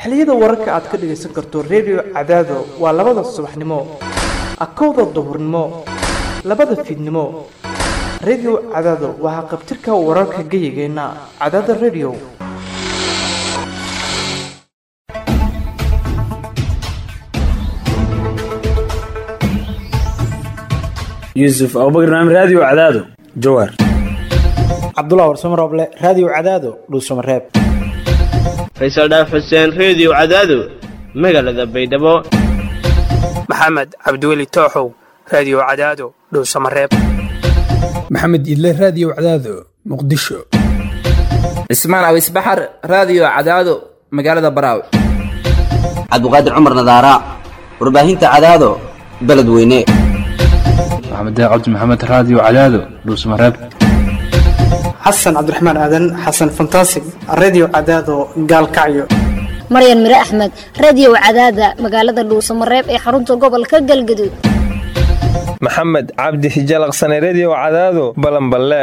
xilliyada wararka aad ka dhagaysan karto redio cadaado waa labada subaxnimo akowda duhurnimo labada fiidnimo redio cadaado waa haqabtirka wararka geyigeenna cadaada redio yuusuf abubakar naam raadiyo cadaado jawaar cabdullah warsamo rooble raadiyo cadaado dhuusamareeb faysal dhaaf xuseen reediyo cadaado magaalada baydhabo maxamed cabdiweli tooxow raadiyo cadaado dhowsamareeb maxamed idle raadiyo cadaado muqdisho cismaan awis baxar raadiyo cadaado magaalada baraaw cabdiqaadir cumar nadaara warbaahinta cadaado beledweyne maxamed cabdi maxamed raadiyo cadaado dhuusamareeb xasan cabdiraxmaan aadan xasan fantasig reediyo cadaado gaalkacyo maryan mire axmed reediyo cadaada magaalada dhuusamareeb ee xarunta gobolka galgaduud maxamed cabdi hijalaqsane reediyo cadaado balanballe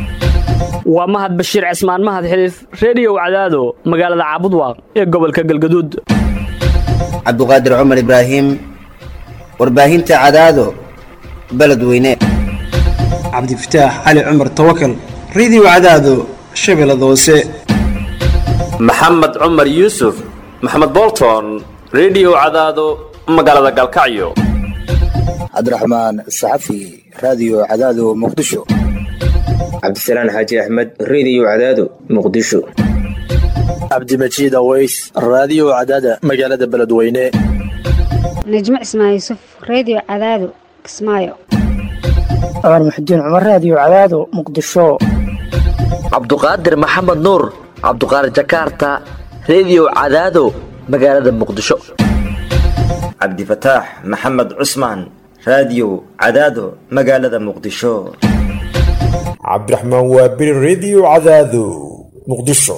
waa mahad bashiir cismaan mahad xiliif reediyo cadaado magaalada caabudwaaq ee gobolka galgaduud cabduqaadir cumar ibraahim warbaahinta cadaado beledweyne cabdifataax cali cumar tawakal reediyo cadaado shabeellada hoose maxamed cumar yuusuf maxamed bolton reediyo cadaado magaalada galkacyo cabdiraxmaan saxafi raadiyo cadaado muqdisho cabdisalaan xaaji axmed reediyo cadaado muqdisho cabdimajiid aweys raadiyo cadaada magaalada beledweyne najmo cismaan yuusuf reediyo cadaado kismaayo cumar muxudiin cumar raadiyo cadaado muqdisho cabduqaadir maxamed nuur cabduqaadir jakaarta reediyo cadaado magaalada muqdisho cabdifataax maxamed cusmaan raadiyo cadaado magaalada muqdisho cabdiraxmaan waabiri reediyo cadaado muqdisho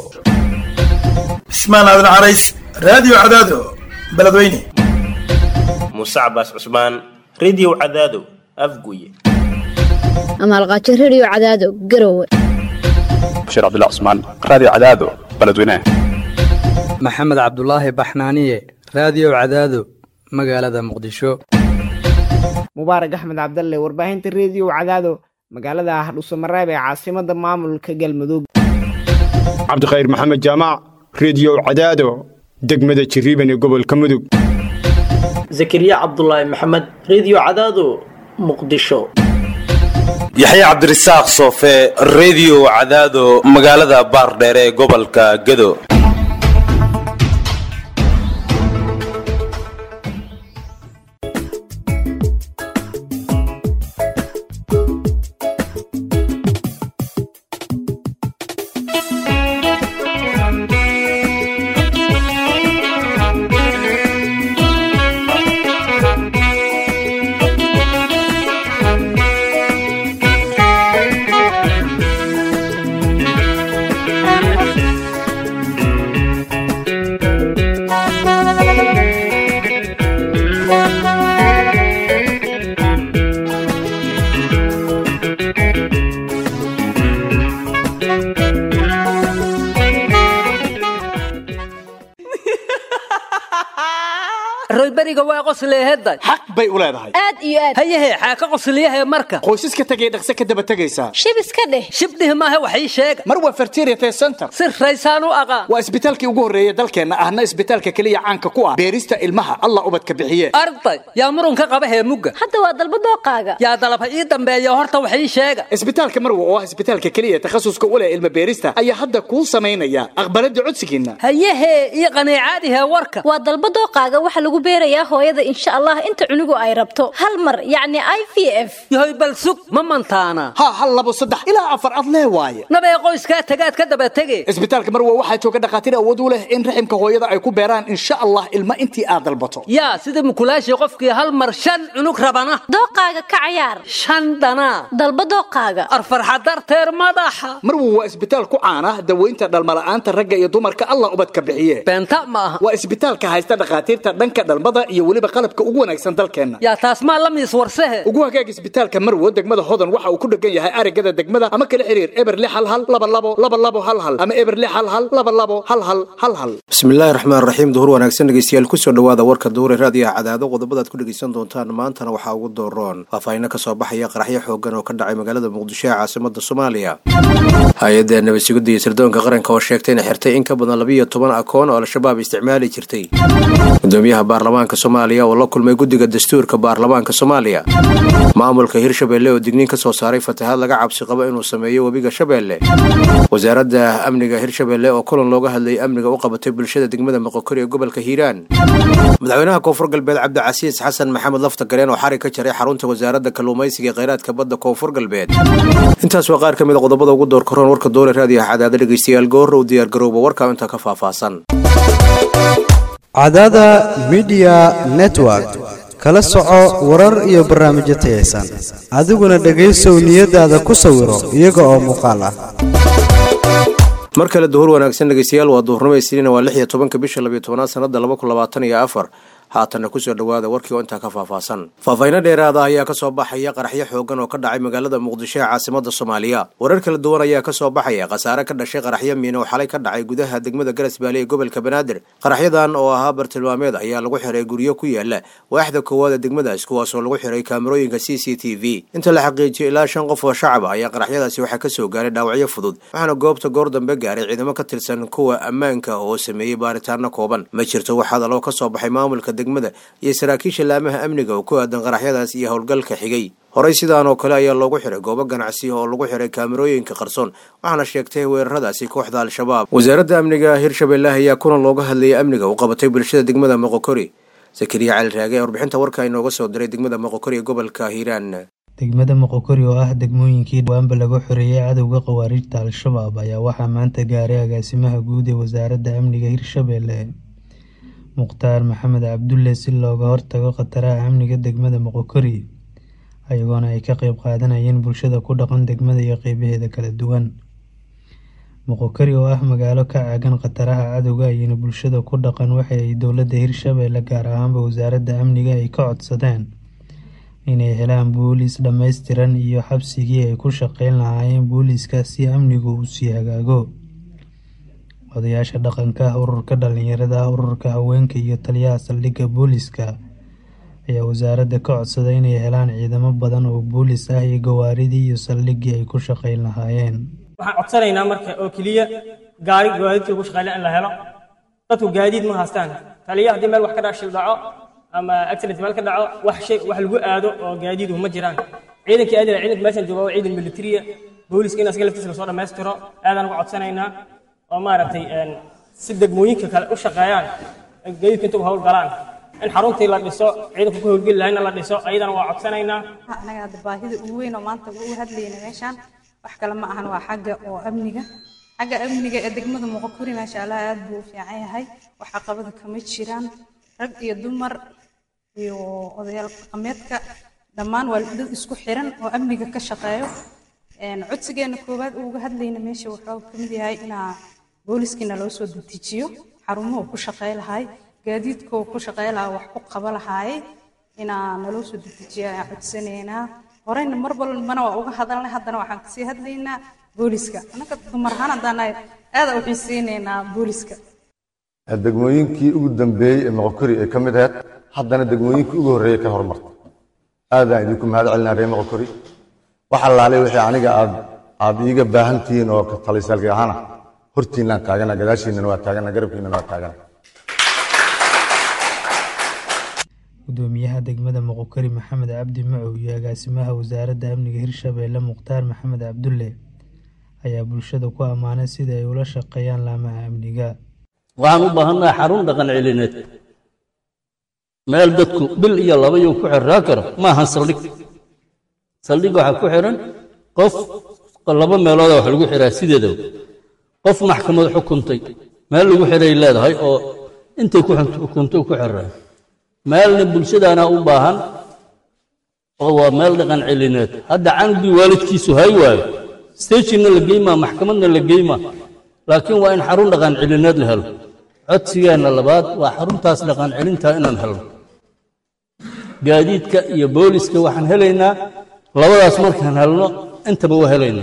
cismaan aadan carays raadiyo cadaado beledweyne muuse cabaas cusmaan reediyo cadaado afguye amaalqaajo reediyo cadaado garowe bashiir cabdilla cusmaan raadiyo cadaado beledweyne maxamed cabdulaahi baxnaaniye raadiyo cadaado magaalada muqdisho mubaarak axmed cabdalle warbaahinta reediyo cadaado magaalada hadhuusamareeb ee caasimada maamulka galmudug cabdikhayr maxamed jaamac reediyo cadaado degmada jiriiban ee gobolka mudug zakariya cabdulaahi maxamed reediyo cadaado muqdisho yaxya cabdirasaaq soofe reediyo cadaado magaalada baardheere ee gobolka gedo royberiga waa qosleehedda xaq bay u leedahay aad iyo aad hayahe xaaka qosliyahe marka qoysaska tegay dhaqse ka daba tegaysaa shib iska dheh shibdhih maaha wax ii sheega mar waa fertiriate center si raysaan u aqaan waa isbitaalkii ugu horreeya dalkeenna ahna isbitaalka keliya caanka ku ah beerista ilmaha allah ubadka bixiye arday yaa murunka qaba heemugga hadda waa dalba dooqaaga yaa dalab ha ii dambeeya horta wax ii sheega isbitaalka marwa oo ah isbitaalka keliya takhasuska u leh ilma beerista ayaa hadda kuu samaynaya aqbalada codsigiinna hayahe ii qaniicaadihe warka waa dalba dooqaaga waxa lagu beerayaa hooyada insha allah inta cunugu ay rabto hal mar yacni i v f yahoy bal sug ma mantaana ha hal labo saddex ilaa afar ad lee waaye nabee qoyskaa tagaad ka daba tege isbitaalka marwa waxaa jooga dhakhaatiir awood u leh in raximka hooyada ay ku beeraan insha allah ilma intii aad dalbato yaa sida mukulaashii qofkii hal mar shan cunug rabana dooqaaga ka cayaar shan dhanaa dalba dooqaaga arfarxa darteer madaxa marwa waa isbitaal ku caana daweynta dhalmala'aanta ragga iyo dumarka allah ubadka bixiye beenta ma aha waa isbitaalka haysta dhakhaatiirta dhanka dhalmada iyo weliba qalabka ugu wanaagsan dalkeenna yaa taas maa la miis warsehe ugu hagaag isbitaalka marwo degmada hodan waxa uu ku dhegan yahay arigada degmada ama kala xiriir eber lix hal hal laba labo laba labo hal hal ama eber lix hal hal laba labo hal hal hal hal bismillaahi raxmaan raxiim duhur wanaagsan dhegeystayaal kusoo dhowaada warka duhure raadiyaha cadaado qodobadaad ku dhegeysan doontaan maantana waxaa ugu dooroon faahfaahinno ka soo baxaya qaraxyo xoogan oo ka dhacay magaalada muqdisho ee caasimada soomaaliya hay-adda nabadsugidda iyo sirdoonka qaranka oo sheegtay inay xirtay in ka badan labiyo toban akoon oo al-shabaab isticmaali jirtay gudoomiyaha baarlamaanka soomaaliya oo la kulmay guddiga dastuurka baarlamaanka soomaaliya maamulka hirshabelle oo digniin ka soo saaray fatahaad laga cabsi qabo inuu sameeyo webiga shabeelle wasaaradda amniga hirshabelle oo kulan looga hadlayay amniga u qabatay bulshada degmada moqokori ee gobolka hiiraan madaxweynaha koonfur galbeed cabdicasiis xasan maxamed lafta gareen oo xarig ka jaray xarunta wasaaradda kalluumaysiga ee kheyraadka badda koonfur galbeed intaas waa qaar ka mid a qodobada ugu door karoon warka doole raadiyaha cadaada dhegeystayaal goorra u diyaargarooba warkaa intaa ka faahfaahsan cadaada midiya network kala soco warar iyo barnaamijyo tayaysan adiguna dhegaysow niyadaada ku sawiro iyaga oo muuqaal ah mar kale duhur wanaagsan dhegeystayaal waa duhurnimo isniina waa lix iyo tobanka bisha labiyo tobanaad sanada laba kun labaatan iyo afar haatanna kusoo dhowaada warkii oo intaa ka faahfaahsan faahfaahinno dheeraada ayaa ka soo baxaya qaraxyo xoogan oo ka dhacay magaalada muqdisho ee caasimada soomaaliya warar kala duwan ayaa ka soo baxaya khasaare ka dhashay qaraxyo miin oo xalay ka dhacay gudaha degmada garasbaale ee gobolka banaadir qaraxyadan oo ahaa bartilmaameed ayaa lagu xiray guryo ku yaala waaxda koowaad ee degmadaas kuwaasoo lagu xiray kaamarooyinka c c t v inta la xaqiijiyay ilaa shan qof oo shacab ah ayaa qaraxyadaasi waxaa kasoo gaaray dhaawacyo fudud waxaana goobta goor dambe gaaray ciidamo ka tirsan kuwa ammaanka oo sameeyey baaritaano kooban ma jirto waxaa daloo ka soo baxay maamulka degmada iyo saraakiisha laamaha amniga oo ku aadan qaraxyadaas iyo howlgalka xigay horey sidaan oo kale ayaa loogu xiray goobo ganacsi oo lagu xiray kaamarooyinka qarsoon waxaana sheegtay weeraradaasi kooxda al-shabaab wasaaradda amniga hirshabelle ayaa kulan looga hadlayay amniga u qabatay bulshada degmada moqokori sakariya cali raage ee warbixinta warka inooga soo diray degmada moqokori ee gobolka hiiraan degmada moqokori oo ah degmooyinkii dhawaanba lagu xoreeyey cadowga khawaarijta al-shabaab ayaa waxaa maanta gaaray agaasimaha guud ee wasaaradda amniga hirshabelle mukhtaar maxamed cabdulle si looga hortago khataraha amniga degmada moqokori ayagoona ay ka qeyb qaadanayeen bulshada ku dhaqan degmada iyo qeybaheeda kala duwan moqokori oo ah magaalo ka caagan khataraha cadowga ayayna bulshada ku dhaqan waxa ay dowladda hirshabelle gaar ahaanba wasaaradda amniga ay ka codsadeen inay helaan booliis dhammaystiran iyo xabsigii ay ku shaqeyn lahaayeen booliiska si amnigu uu sii hagaago odayaasha dhaqanka ururka dhalinyarada ururka haweenka iyo taliyaha saldhigga booliiska ayaa wasaaradda ka codsaday inay helaan ciidamo badan oo booliis ah iyo gawaaridii iyo saldhiggii ay ku shaqeyn lahaayeen waxaan codsanaynaa marka oo keliya gaari gawaadidkii lagu shaqeynla in la helo dadku gaadiid ma haystaan taliya haddii meel wax ka dhashil dhaco ama accident meel ka dhaco wax shay wax lagu aado oo gaadiidu ma jiraan ciidankii aadina ciidanka meeshan jooga waa ciidan militariya booliiska in asaga laftiisa lasoo dhammaystiro aadaan uga codsanaynaa oo maaragtay si degmooyinka kale u shaqeeyaan gaadiidka inta u hawl galaan in xaruntii la dhiso ciidanku ku howlgeli lahayna la dhiso ayadana waa codsanaynaa anaga hadda baahida ugu weyn oo maanta ugu hadlayna meeshaan wax kale ma ahan waa xagga oo amniga xagga amniga ee degmada muqokuri maasha allah aad buu u fiican yahay wax caqabada kama jiraan rag iyo dumar iyo odayaal dhaqameedka dhammaan waa dad isku xiran oo amniga ka shaqeeyo codsigeena koowaad uga hadlayna meesha wuxuu ka mid yahay inaa booliskiina loo soo dejiyo xarumuhu ku shaqey lahay gaadiidkoo ku shaqey lahaa wax ku qaba lahaay inaa naloo soo dejiyo ayaan codsanaynaa horeyna mar walbana waa uga hadalnay haddana waxaan kasii hadlaynaa booliska annaga dumar ahaan haddaan aada u xiiseynaynaa booliska degmooyinkii ugu dambeeyey ee moqokori ay ka mid ahayd haddana degmooyinkii ugu horreeyey ka hormartay aadaan idinku mahad celinaa reer moqokori wax allaalay wixii aniga aad aad iiga baahan tihiin oo talisaalka ahaana hortiinaan taagana gadaashiinana waa taagana garabkiinana waa taagana gudoomiyaha degmada moqokari maxamed cabdi macow iyo agaasimaha wasaaradda amniga hirshabelle mukhtaar maxamed cabdulle ayaa bulshada ku ammaanay sida ay ula shaqeeyaan laamaha amniga waxaan u baahannahay xarun dhaqan celineed meel dadku bil iyo laba yuu ku xirraa karo ma ahan saldhig saldhig waxaa ku xiran qof laba meelooda wax lagu xiraa sideedaba qof maxkamad xukuntay meel lagu xiray leedahay oo intay ku xukuntay ku xiraa meelna bulshadaana u baahan oo waa meel dhaqan celineed hadda canugii waalidkiisu hay waayo stejinna la geymaa maxkamadna la geymaa laakiin waa in xarun dhaqan celineed la helo codsigeenna labaad waa xaruntaas dhaqan celinta inaan helno gaadiidka iyo booliska waxaan helaynaa labadaas markaan helno intaba waa helaynaa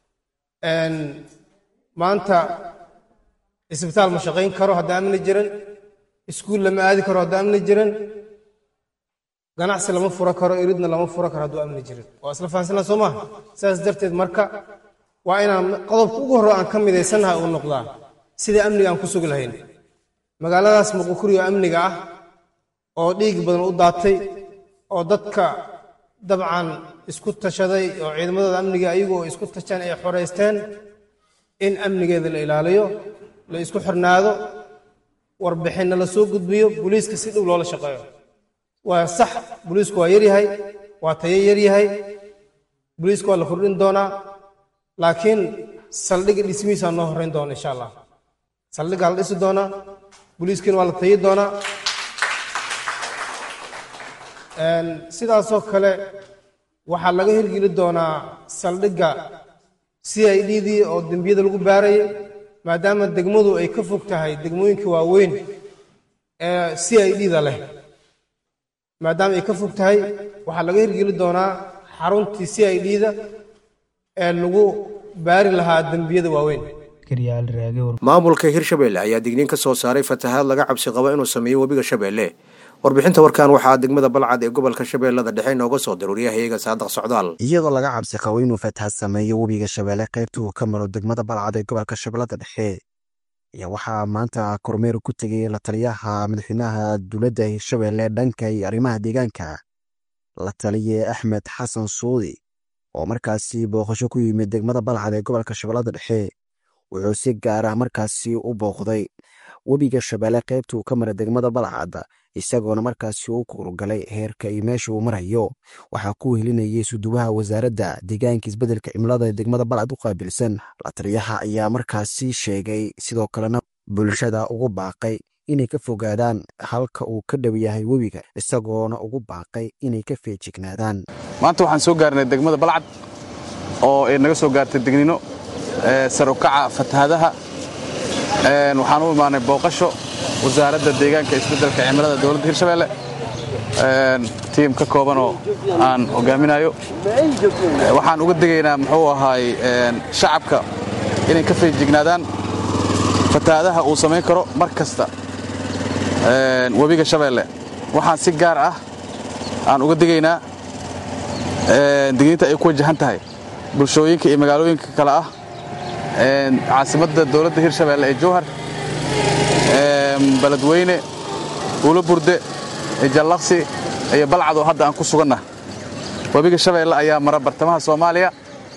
maanta isbitaal ma shaqayn karo haddaan amni jiran iskuul lama aadi karo haddaan amni jiran ganacsi lama furo karo iridna lama furo karo hadduu amni jirin waa isla fahansanaa soo maaha sidaas darteed marka waa inaan qodobka ugu horre aan ka midaysannahay uu noqdaa sidai amniga aan ku sugi lahayn magaaladaas muqukuri oo amniga ah oo dhiig badan u daatay oo dadka dabcan isku tashaday oo ciidamadooda amniga ayagu oo isku tasheen ay xoraysteen in amnigeeda la ilaaliyo la isku xirnaado warbixinna la soo gudbiyo booliiska si dhow loola shaqeeyo waa sax booliisku waa yaryahay waa tayo yaryahay booliisku waa la kordhin doonaa laakiin saldhigga dhismihiisaa noo horreyn doona insha allah saldhiggaa la dhisi doonaa booliiskiina waa la tayi doonaa sidaasoo kale waxaa laga hirgeli doonaa saldhigga c i d dii oo dembiyada lagu baarayay maadaama degmadu ay ka fog tahay degmooyinka waaweyn ee c i d da leh maadaama ay ka fog tahay waxaa laga hirgeli doonaa xaruntii c i d da ee lagu baari lahaa dembiyada waaweyn maamulka hirshabelle ayaa digniin ka soo saaray fatahaad laga cabsi qabo inuu sameeyo webiga shabeelle warbixinta warkan waxaa degmada balcad ee gobolka shabeellada dhexe inooga soo daruuriyahayaga saadaq socdaal iyadoo laga cabsi qabo inuu fatahaad sameeyo webiga shabeelle qaybta uu ka maro degmada balcad ee gobolka shabeellada dhexe ayaa waxaa maanta kormeer ku tegay la taliyaha madaxweynaha dowladda hirshabelle dhanka iyo arrimaha deegaanka la taliye axmed xasan suudi oo markaasi booqasho ku yimid degmada balcad ee gobolka shabeellada dhexe wuxuu si gaar ah markaasi u booqday webiga shabeelle qaybta uu ka mara degmada balcad isagoona markaasi u kurugalay heerka iyo meesha uu marayo waxaa ku helinayay suduwaha wasaaradda deegaanka isbeddelka cimilada ee degmada balcad u qaabilsan la taliyaha ayaa markaasi sheegay sidoo kalena bulshada ugu baaqay inay ka fogaadaan halka uu ka dhow yahay webiga isagoona ugu baaqay inay ka feejignaadaan maanta waxaan soo gaarnay degmada balcad oo ay naga soo gaartay degnino sar u kaca fatahaadaha waxaan u imaanay booqasho wasaaradda deegaanka isbeddelka cimilada dowladda hirshabeelle tiim ka koobanoo aan hogaaminayo waxaan uga degaynaa muxuu ahaay shacabka inay ka feejignaadaan fatahaadaha uu samayn karo mar kasta webiga shabeelle waxaan si gaar ah aan uga degaynaa digniinta ay ku wajahan tahay bulshooyinka iyo magaalooyinka kale ah caasimadda dowladda hirshabeelle ee jowhar beledweyne uula burde jallaqsi iyo balcad oo hadda aan ku suganna webiga shabeelle ayaa mara bartamaha soomaaliya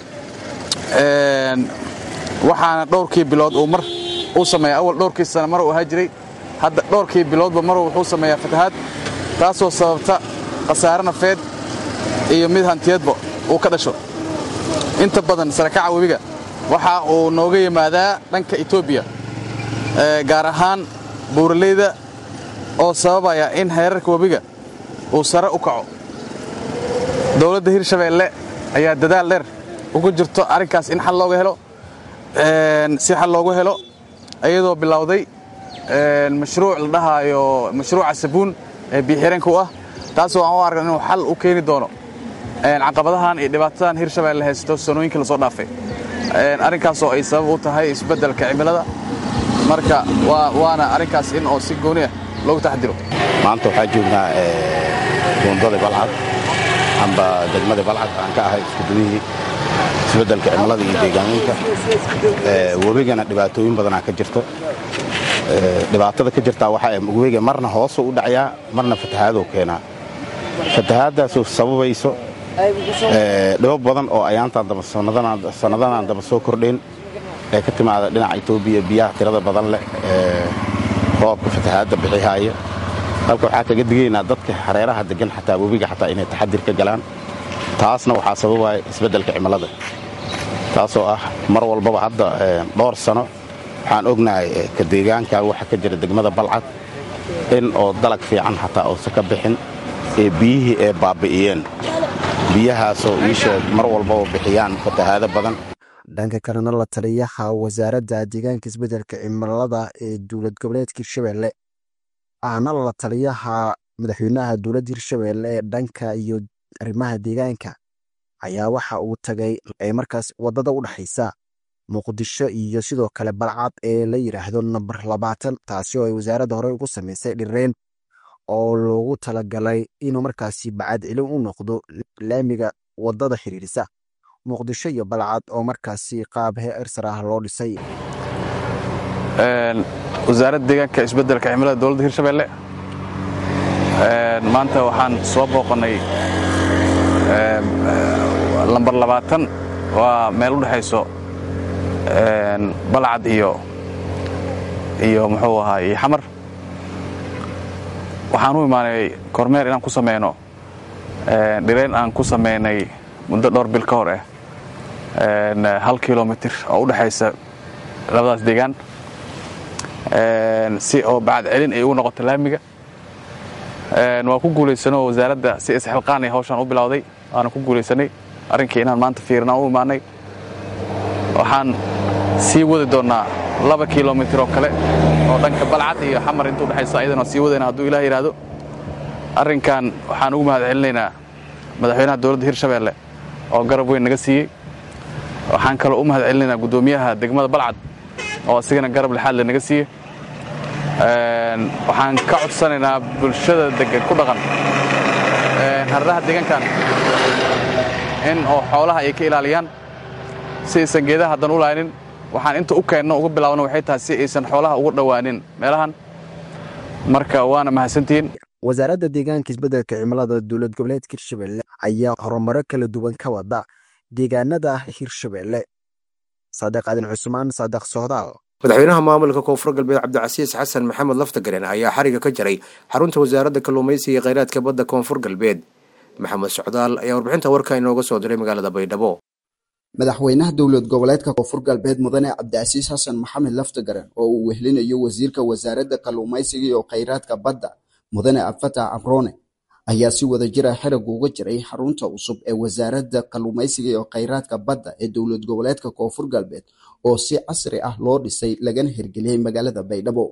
waxaana dhowrkii bilood uu mar uu sameeya awal dhowrkii sana mar uu ahaa jiray hadda dhowrkii biloodba maruu wuxuu sameeyaa fatahaad taasoo sababta khasaare nafeed iyo mid hantiyeedba uu ka dhasho inta badan sarakaca webiga waxa uu nooga yimaadaa dhanka etoobiya gaar ahaan buuraleyda oo sababaya in heerarka webiga uu sare u kaco dowladda hirshabeelle ayaa dadaal dheer ugu jirto arrinkaas in xal looga helo si xal loogu helo iyadoo bilowday mashruuc la dhahaayo mashruuca sabuun ee biixireenka u ah taasoo aan u argan inuu xal u keeni doono caqabadahan iyo dhibaatadan hirshabeelle haysto sanooyinkii lasoo dhaafay arrinkaasoo ay sabab u tahay isbeddelka cimilada marka waana arrinkaas in oo si gooni ah loogu taxdiro maanta waxaa joognaa buundada balcad amba degmada balcad aan ka ahay iskuduwihii isbeddelka cimilada iyo deegaaminka webigana dhibaatooyin badanaa ka jirto dhibaatada ka jirtaa waxaa webiga marna hoosuu u dhacayaa marna fatahaaduu keenaa fatahaaddaasoo sababayso dhibo badan oo ayaantaan daba sannadanaan daba soo kordhayn ee ka timaada dhinaca etoobiya biyaha tirada badan leh ee roobka fatahaadda bixihaaya halka waxaa kaga digaynaa dadka hareeraha degan xataa webiga xataa inay taxadir ka galaan taasna waxaa sababaya isbeddelka cimilada taasoo ah mar walbaba hadda dhowr sano waxaan ognahay ka deegaanka waxa ka jira degmada balcad in oo dalag fiican xataa uusan ka bixin ee biyihii ee baabbi'iyeen biyahaasoo iisheeg mar walbaba bixiyaan fatahaado badan dhanka kalena la taliyaha wasaaradda deegaanka isbeddelka cimilada ee dowlad goboleedka hirshabelle ahna la taliyaha madaxweynaha dowladda hirshabelle ee dhanka iyo arrimaha deegaanka ayaa waxa uu tagay ee markaas waddada u dhexaysa muqdisho iyo sidoo kale balcad ee la yidhaahdo namber labaatan taasi oo ay wasaaradda horey ugu samaysay dhireen oo loogu talagalay inuu markaasi bacad celin u noqdo laamiga waddada xiriirisa muqdisho iyo balcad oo markaasi qaab heersar ah loo dhisay wasaaradda deegaanka isbeddelka cimilada dowladda hirshabelle maanta waxaan soo booqannay lambar labaatan waa meel u dhexayso balcad iyo iyo muxuu ahaa iyo xamar waxaan u imaanay kormeer inaan ku sameyno dhirayn aan ku samaynay muddo dhowr bil ka hor ah hal kilomitir oo u dhexaysa labadaas deegaan si oo bacad celin ay ugu noqoto laamiga waa ku guulaysanoo wasaaradda si isxilqaan ay hawshaan u bilowday waana ku guulaysanay arrinkii inaan maanta fiirnaan u imaanay waxaan sii wadi doonnaa laba kilomitir oo kale oo dhanka balcad iyo xamar inta udhexaysa ayadana sii wadayna hadduu ilah yidhaahdo arrinkan waxaan ugu mahad celinaynaa madaxweynaha dowladda hirshabelle oo garab weyn naga siiyey waxaan kaloo u mahad celinaynaa guddoomiyaha degmada balcad oo asigana garab lixaadle naga siiyey waxaan ka codsanaynaa bulshada degan ku dhaqan harraha deegaankan in oo xoolaha ay ka ilaaliyaan si aysan geedaha haddan u laaynin waxaan inta u keenno uga bilaabno waxay tahay si aysan xoolaha uga dhowaanin meelahan marka waana mahadsantihiin wasaaradda deegaanka isbeddelka cimilada dowlad goboleedka hirshabelle ayaa horumaro kala duwan ka wada deegaanada hirshabelle saadiq adin cusmaan saadiq sohdaal madaxweynaha maamulka koonfur galbeed cabdicasiis xasan maxamed laftagaren ayaa xariga ka jaray xarunta wasaaradda kalluumaysiga iyo kheyraadka badda koonfur galbeed maxamed socdaal ayaa warbixinta warka inooga soo diray magaalada baydhabo madaxweynaha dowlad goboleedka koonfur galbeed mudane cabdicasiis xasan maxamed laftagaren oo uu wehlinayo wasiirka wasaaradda kalluumaysiga iyo kheyraadka badda mudane abfatax abrone ayaa si wada jira xiriga uga jiray xarunta cusub ee wasaaradda kalluumaysiga iyo kheyraadka badda ee dowlad goboleedka koonfur galbeed oo si casri ah loo dhisay lagana hirgeliyey magaalada baydhabo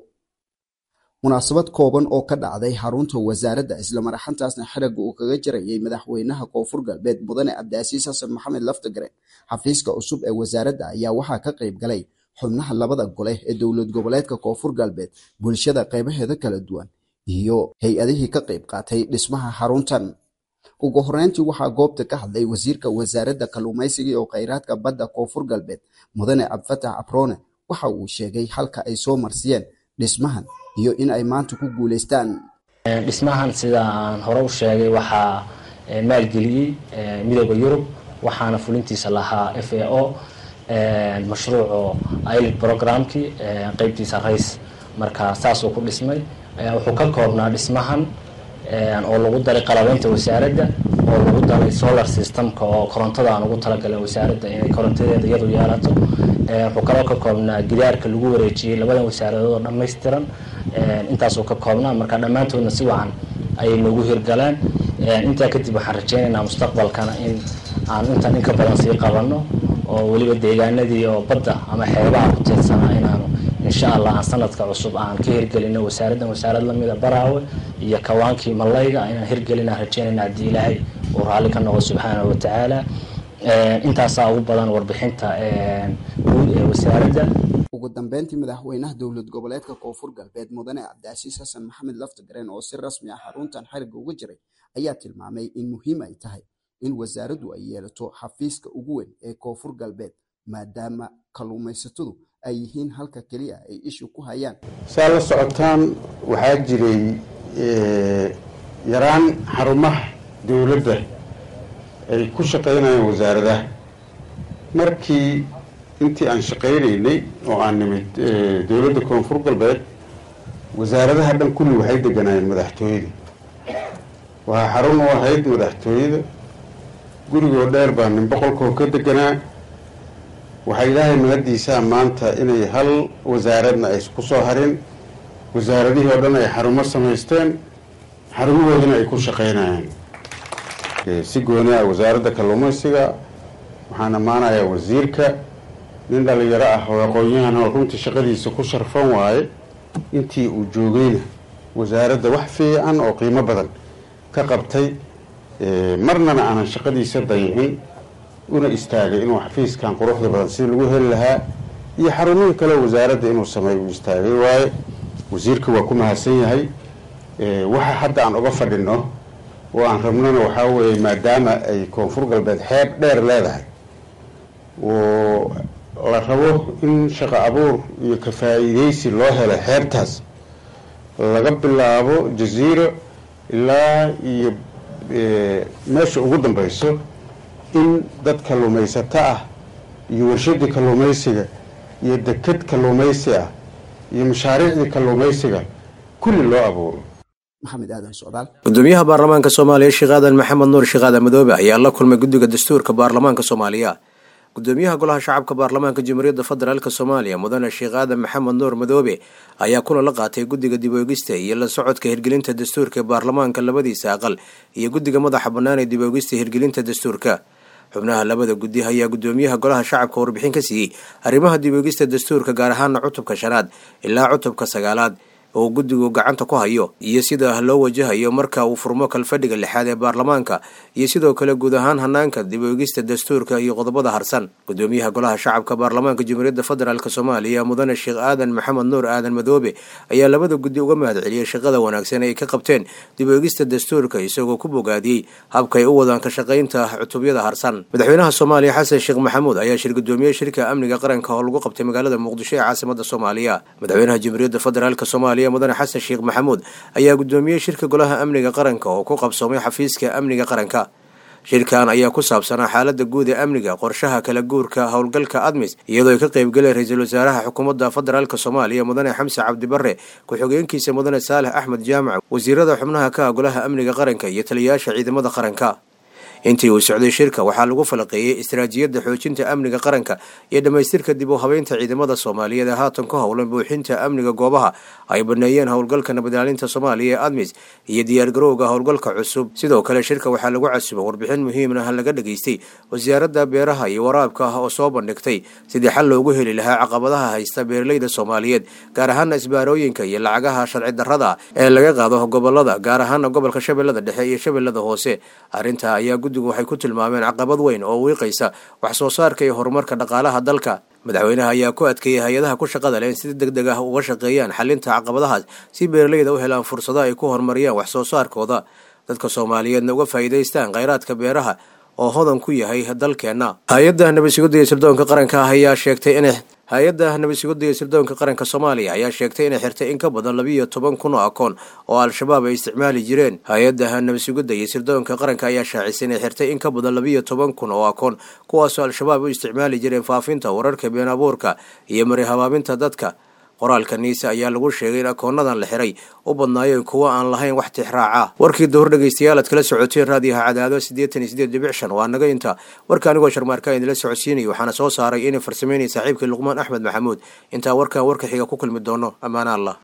munaasabad kooban oo ka dhacday xarunta wasaaradda islamaraxantaasna xiriga uu kaga jirayay madaxweynaha koonfur galbeed mudane cabdicasiis xasan maxamed laftagaren xafiiska cusub ee wasaaradda ayaa waxaa ka qayb galay xubnaha labada gole ee dowlad goboleedka koonfur galbeed bulshada qeybaheeda kala duwan iyo hay-adihii ka qayb qaatay dhismaha xaruntan ugu horeyntii waxaa goobta ka hadlay wasiirka wasaaradda kalluumaysiga iyo kheyraadka badda koonfur galbeed mudane cabdifatax abrone waxa uu sheegay halka ay soo marsiyeen dhismahan iyo in ay maanta ku guuleystaan dhismahan sida aan hore u sheegay waxaa maalgeliyey midooda yurub waxaana fulintiisa lahaa f a o mashruuco ilid programkii qeybtiisa rays marka saasuu ku dhismay wuxuu ka koobnaa dhismahan oo lagu daray qalabeynta wasaaradda oo lagu daray solar systemka oo korontada aan ugu talagalay wasaaradda inay korontadeeda iyadu yeelato wuxuu kaloo ka koobnaa gidaarka lagu wareejiyey labadan wasaaradood oo dhammaystiran intaasuu ka koobnaa marka dhammaantoodna si wacan ayay noogu hirgaleen intaa kadib waxaan rajeynaynaa mustaqbalkana in aan intan in ka badan sii qabanno oo weliba deegaanadii oo badda ama xeebaha ku tiirsanaa inaanu insha allah aan sanadka cusub aan ka hirgelino wasaaraddan wasaarad lamida baraawe iyo kawaankii malayga inaan hirgelina rajeynayna haddii ilaahay uu raalli ka noqo subxaanahu watacaala intaasaa ugu badan warbixinta guud ee wasaaradda ugu dambeyntii madaxweynaha dowlad goboleedka koonfur galbeed mudane cabdicasiis xasan maxamed laftagaren oo si rasmi ah xaruntan xiriga uga jiray ayaa tilmaamay in muhiim ay tahay in wasaaraddu ay yeelato xafiiska ugu weyn ee koonfur galbeed maadaama kalluumaysatadu ay yihiin halka keliya ay ishu ku hayaan saa la socotaan waxaa jiray yaraan xarumaha dowladda ay ku shaqaynayaan wasaaradaha markii intii aan shaqaynaynay oo aan nimid dowladda koonfur galbeed wasaaradaha dhan kulli waxay deganaayeen madaxtooyada waxaa xarun u ahayd madaxtooyada gurigoo dheer baa nin boqolkoo ka deganaa waxaa ilaahay mahaddiisaa maanta inay hal wasaaradna ay ku soo harin wasaaradihii oo dhan ay xarumo samaysteen xarumahoodana ay ku shaqaynayaan si gooni ah wasaaradda kalluumaysiga waxaan ammaanayaa wasiirka nin dhalinyaro ah oo aqoon-yahan oo runtii shaqadiisa ku sharfan waaye intii uu joogayna wasaaradda wax fiican oo qiimo badan ka qabtay marnana aanan shaqadiisa dayicin una istaagay inuu xafiiskan quruxda badan si lagu heli lahaa iyo xarumihii kale wasaaradda inuu sameeyo uu istaagay waaye wasiirka waa ku mahadsan yahay waxa hadda aan uga fadhino oo aan rabnona waxaa weeye maadaama ay koonfur galbeed xeeb dheer leedahay oo la rabo in shaqo abuur iyo ka faa'iidaysi loo helo xeebtaas laga bilaabo jasiiro ilaa iyo meesha ugu dambayso in dad kalluumaysato ah iyo warshadii kalluumaysiga iyo deked kalluumaysi ah iyo mashaariicdii kalluumaysiga kulli loo abuuro maxamed aadan socdaal gudoomiyaha baarlamaanka soomaaliya sheekh aadan maxamed nuur sheekh aadan madoobe ayaa la kulmay guddiga dastuurka baarlamaanka soomaaliya gudoomiyaha golaha shacabka baarlamaanka jamhuuriyadda federaalk soomaaliya mudane sheekh aadan maxamed nuur madoobe ayaa kulan la qaatay guddiga dib oegista iyo la socodka hirgelinta dastuurka ee baarlamaanka labadiisa aqal iyo guddiga madaxa bannaan ee dib oegista hirgelinta dastuurka xubnaha labada guddi ayaa gudoomiyaha golaha shacabka warbixin ka siiyey arrimaha dib oegista dastuurka gaar ahaana cutubka shanaad ilaa cutubka sagaalaad oo guddigu gacanta ku hayo iyo sida loo wajahayo marka uu furmo kalfadhiga lixaad ee baarlamaanka iyo sidoo kale guud ahaan hanaanka dib oegista dastuurka iyo qodobada harsan gudoomiyaha golaha shacabka baarlamaanka jamhuuriyadda federaalk soomaaliya mudane sheekh aadan maxamed nuur aadan madoobe ayaa labada guddi uga mahad celiyey shaqada wanaagsan ay ka qabteen dib oegista dastuurka isagoo ku bogaadiyey habkay u wadaan ka shaqaynta cutubyada harsan madaxweynaha soomaaliya xasan sheekh maxamuud ayaa shir gudoomiye shirka amniga qaranka oo lagu qabtay magaalada muqdisho ee caasimada soomaaliya madaxweynaha jamhuuriyadda federaalk soomaaliya mudane xasan sheekh maxamuud ayaa gudoomiyey shirka golaha amniga qaranka oo ku qabsoomay xafiiska amniga qaranka shirkan ayaa ku saabsanaa xaalada guud ee amniga qorshaha kala guurka howlgalka admis iyadoo ay ka qaybgaleen ra-iisul wasaaraha xukuumadda federaalk soomaaliya mudane xamse cabdibare ku-xigeenkiisa mudane saalex axmed jaamac wasiirada xubnaha ka ah golaha amniga qaranka iyo taliyayaasha ciidamada qaranka intii uu socday shirka waxaa lagu falaqeeyey istaraatiijiyadda xoojinta amniga qaranka iyo dhammaystirka dib u habeynta ciidamada soomaaliyeed ee haatan ku howlan buuxinta amniga goobaha ay baneeyeen howlgalka nabadilaalinta soomaaliya ee admis iyo diyaargarowga howlgalka cusub sidoo kale shirka waxaa lagu casuba warbixin muhiimna laga dhageystay wasaaradda beeraha iyo waraabka ah oo soo bandhigtay sidii xal loogu heli lahaa caqabadaha haysta beeraleyda soomaaliyeed gaar ahaana isbaarooyinka iyo lacagaha sharci darrada ee laga qaado gobolada gaar ahaana gobolka shabeellada dhexe iyo shabeellada hoose arrintaa ayaa guddigu waxay ku tilmaameen caqabad weyn oo wiiqaysa wax soo saarka iyo horumarka dhaqaalaha dalka madaxweynaha ayaa ku adkeeyey hay-adaha ku shaqada leh in si deg deg ah uga shaqeeyaan xalinta caqabadahaas si beeraleyda u helaan fursado ay ku horumariyaan wax soo saarkooda dadka soomaaliyeedna uga faa'iidaystaan khayraadka beeraha oo hodan ku yahay dalkeenna hay-adda nabadsugadda iyo sirdoonka qaranka ah ayaa sheegtay inay hay-adda nabadsugadda iyo sirdoonka qaranka soomaaliya ayaa sheegtay inay xirtay in ka badan labiiyo toban kun oo akoon oo al-shabaab ay isticmaali jireen hay-adda nabadsugadda iyo sirdoonka qaranka ayaa shaacisay inay xirtay in ka badan labiiyo toban kun oo akoon kuwaasoo al-shabaab u isticmaali jireen faafinta wararka been abuurka iyo mari habaabinta dadka qoraalka niise ayaa lagu sheegay in akoonadan la xiray u badnaayeen kuwo aan lahayn wax tixraaca warkii dowr dhegaystayaal aad kala socoteen raadiyaha cadaado siddeetan iyo siddeed dhibic shan waa naga inta warka anigoo sharmaarka idinla socodsiinaya waxaana soo saaray inay farsameynaya saaxiibkii luqmaan axmed maxamuud intaa warkan warka xiga ku kulmi doono ammaana allah